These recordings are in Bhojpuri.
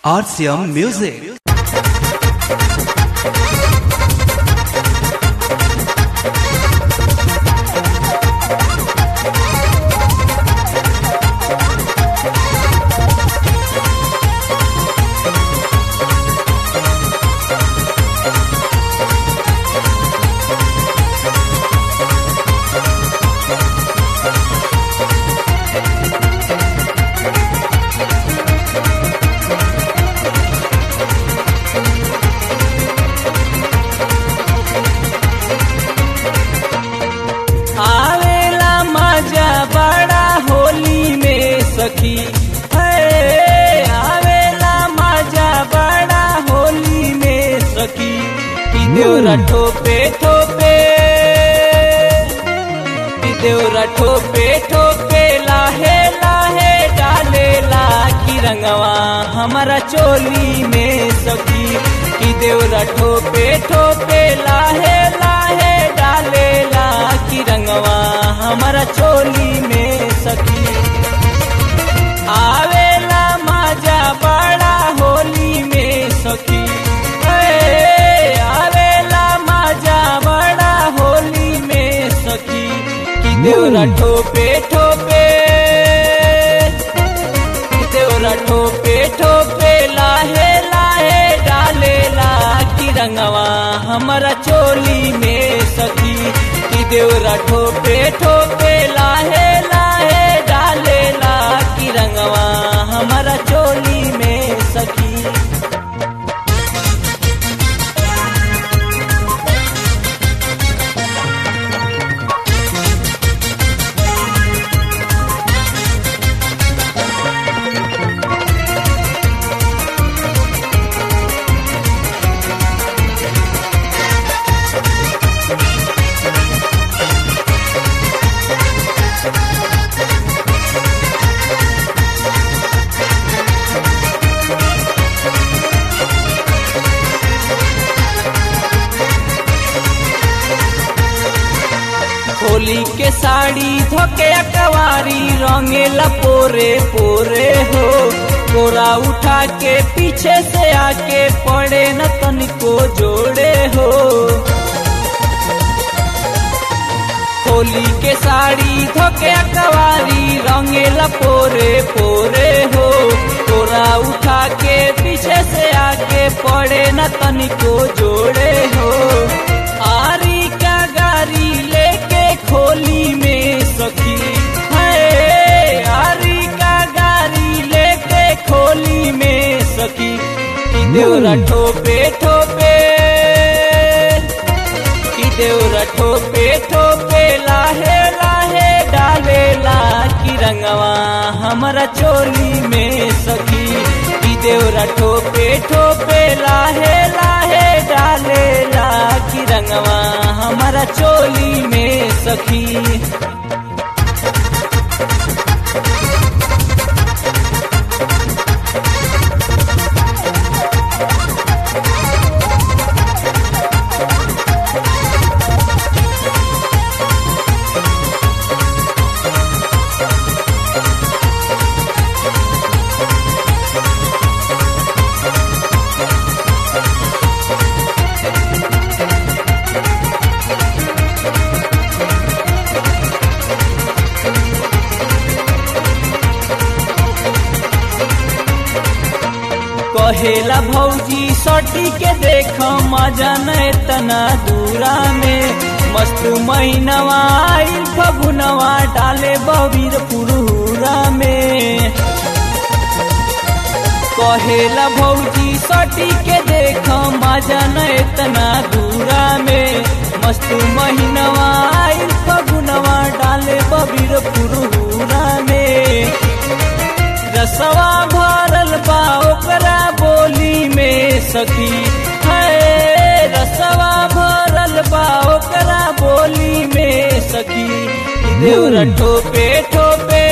RCM Music. आवेला मजा बड़ा होली में सखी हे आवेला मजा बड़ा होली में सखी कि देवरा ठोपे ठोपे कि देवरा ठोपे ठोपे लाहे लाहे डालेला की रंगवा हमारा चोली में सखी कि देवरा ठोपे ठोपे लाहे लाहे डालेला की रंगवा हमारा चोली में सखी आवेला मजा बड़ा होली में सखी ए, आवेला मजा बड़ा होली में सखी कि देवरा ठोपे ठोपे कि देवरा ठोपे ठोपे लाहे लाहे डालेला की रंगवा हमारा चोली में सखी कि देवरा ठोपे ठोपे लाहे लाहे डालेला की रंगवा हमारा चोली में सखी होली के साड़ी धोके अकवारी रंगेला पोरे पोरे हो कोरा उठा के पीछे से आके पड़े न तनिको जोड़े हो होली के साड़ी धोके अकवारी रंगेला पोरे पोरे हो कोरा उठा के पीछे से आके पड़े न तनिको जोड़े हो आरी का गाड़ी लेके खोली में सखी है आरी का गाड़ी लेके खोली में सखी कि देवरा ठोपे ठोपे कि देवरा ठोपे ठोपे लाहे लाहे डालेला की रंगवा हमारा चोली में सखी कि देवरा ठोपे ठोपे लाहे लाहे डालेला की रंगवा हमारा चोली में सखी कहेला भौजी सटी के देख मजा न तना दूरा में मस्त महीनवा आइल फगुनवा डाले बबीर पुरहुरा में कहेला भौजी सटी के देख मजा न तना दूरा में मस्त महीनवा आइल फगुनवा डाले बबीर पुरहुरा में रसवा भरल बा ओकरा बोली में सखी है रसवा भरल बा ओकरा बोली में सखी कि देवरा ठोपे ठोपे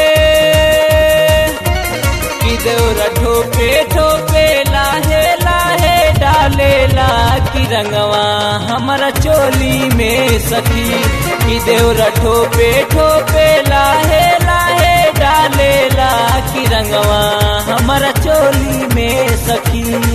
कि देवरा ठोपे ठोपे लाहे लाहे डालेला की रंगवा हमारा चोली में सखी कि देवरा ठोपे ठोपे लाहे लाहे डालेला कि रंगवा हमारा चोली में सखी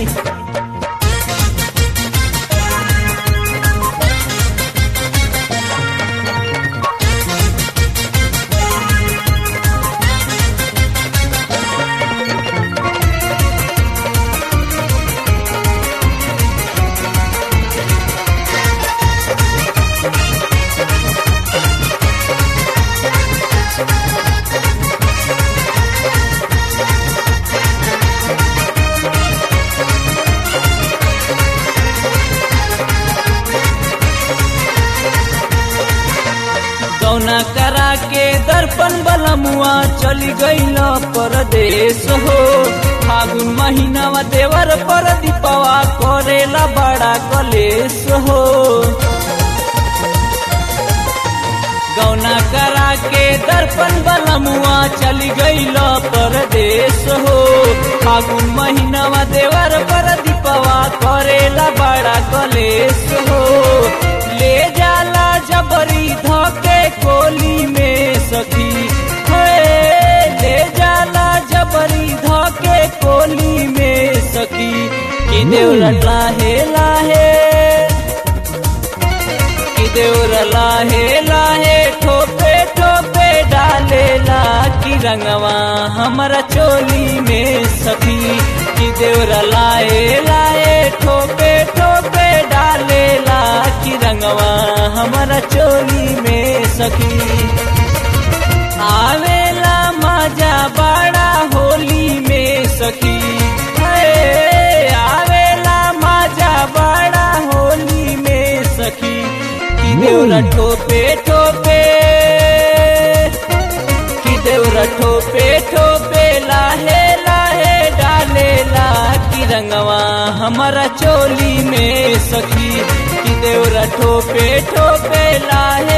कौना करा के दर्पण बलमुआ चली गईल परदेश हो फागुन महीनावा देवर पर दीपवा करेला बड़ा कलेश हो गौना करा के दर्पण बलमुआ चली गईल परदेश हो फागुन महीनावा देवर पर दीपवा करेला बड़ा कलेश हो ले जाला जबरी धोके कोली में सखी हे ले जाला जबरी धोके कोली में सखी कि देवरा लाहे लाहे कि देवरा लाहे लाहे ठोपे ठोपे डालेला कि रंगवा हमारा चोली में सखी कि देवरा लाए लाए ठोपे ठोपे डालेला कि रंगवा हमारा चोली में सखी आवेला मजा बड़ा होली में सखी हे आवेला मजा बड़ा होली में सखी कि देवरा ठोपे ठोपे कि देवरा ठोपे ठोपे लाहे लाहे डालेला कि रंगवा हमारा चोली में सखी कि देवरा ठोपे ठोपे लाहे